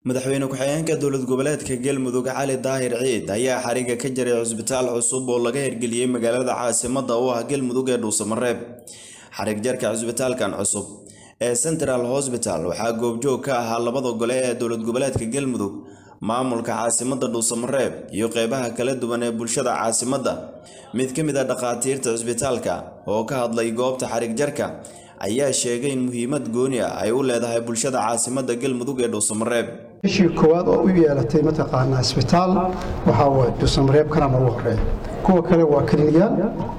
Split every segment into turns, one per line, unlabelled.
madaxweyne ku-xigeenka dowlad goboleedka galmudug cali daahir ciid ayaa xariga ka jaray cusbitaal cusub oo laga hirgeliyey magaalada caasimadda u ah galmudug ee dhuusamareeb xarig jarka cusbitaalkan cusub ee central hosbital waxaa goobjoog ka ahaa labada gole ee dowlad goboleedka galmudug maamulka caasimadda dhuusamareeb iyo qeybaha kala duwan ee bulshada caasimadda mid ka mid a dhakhaatiirta cusbitaalka oo ka hadlay goobta xarig jarka ayaa sheegay in muhiimad gooni ah ay u leedahay bulshada caasimadda galmudug ee dhuusamareeb
bishii koowaad oo u yeelatay mataqaanaa isbitaal waxaa waay dhuusamareeb kana noogu horeeya kuwa kale waa kliniyaan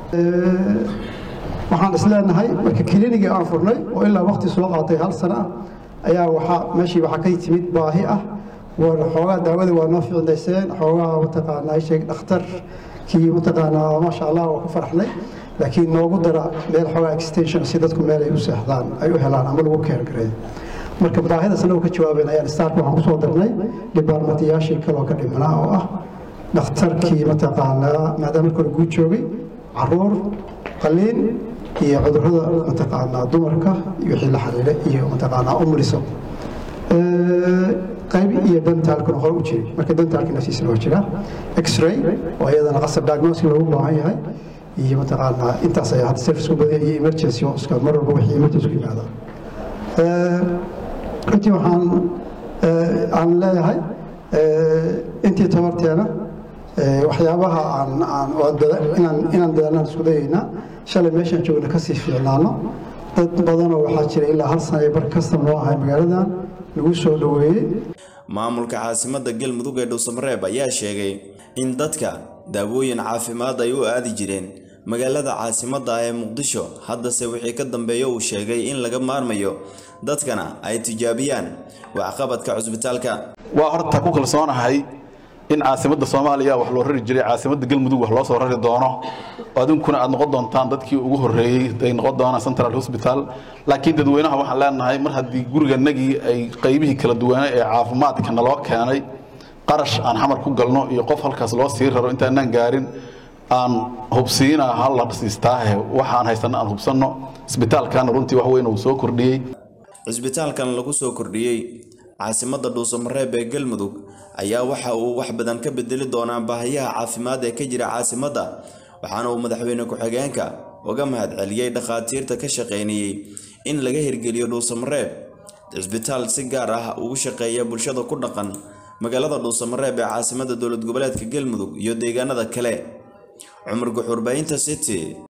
waxaan isleenahay marka klinigii aan furnay oo ilaa waqti soo qaatay hal sano ah ayaa waxaa meeshii waxaa ka timid baahi ah xoogaa daawadii waa noo ficinayseen xoogaa mataqaanaa sheeg dhakhtarkii mataqaanaa maasha allah waa ku faraxnay laakiin noogu dara meel xoogaa extension si dadku meel ay u seexdaan ay u helaan ama lagu keergareeyo marka baahidaas anagu ka jawaaben ayaan staarka waxaan kusoo darnay dhibaarmatiyaashii kaloo ka dhimanaa oo ah dhakhtarkii mataqaanaa maadaama marka hore guud joogay caruur qaliin iyo cudurrada mataqaanaa dumarka iyo wixii la xiriira iyo mataqaanaa umuliso qayb iyo dentaalkuna hore u jiray marka dentaalka naftiisana waa jira x-ray oo iyadana qasab diagnostic loogu baahan yahay iyo mataqaanaa intaas ayaa hadda service ku badan iyo emergency oo iska mar walba wixii emergency ku yimaada runtii waxaan aan leeyahay intii tabarteena waxyaabaha aan aan inaan inaan dadaalnaan isku dayaynaa shalay meeshaan joogna kasii fiicnaano dad badanoo waxaa jira ilaa hal sana bar kastam noo ahay magaaladan lagu soo dhoweeyey
maamulka caasimadda galmudug ee dhuusamareeb ayaa sheegay in dadka daawooyin caafimaad ay u aadi jireen magaalada caasimadda ah ee muqdisho haddase wixii ka dambeeya uu sheegay in laga maarmayo dadkana ay tijaabiyaan waxqabadka cusbitaalka
waa horta ku kalsoonahay in caasimadda soomaaliya wax loo rari jiray caasimadda galmudug wax loo soo rari doono adinkuna aad noqon doontaan dadkii ugu horreeyey ay noqon doonaan central hosbital laakiin dadweynaha waxaan leenahay mar haddii guriganagii ay qaybihii kala duwanay ee caafimaadka naloo keenay qarash aan xamar ku galno iyo qof halkaas loo sii raro intaanaan gaarin aan hubsiina halla siistaahe waxaan haysana aan hubsanno isbitaalkana runtii wax weyn uu soo kordhiyey
cisbitaalkan lagu soo kordhiyey caasimadda dhuusamareeb ee galmudug ayaa waxa uu wax badan ka bedeli doonaa baahiyaha caafimaad ee ka jira caasimadda waxaana uu madaxweyne ku-xigeenka uga mahadceliyey dhakhaatiirta ka shaqaynayey in laga hirgeliyo dhuusamareeb cisbitaal si gaar ah ugu shaqeeya bulshada ku dhaqan magaalada dhuusamareeb ee caasimadda dowlad goboleedka galmudug iyo deegaanada kale cumar guxuurbaynta city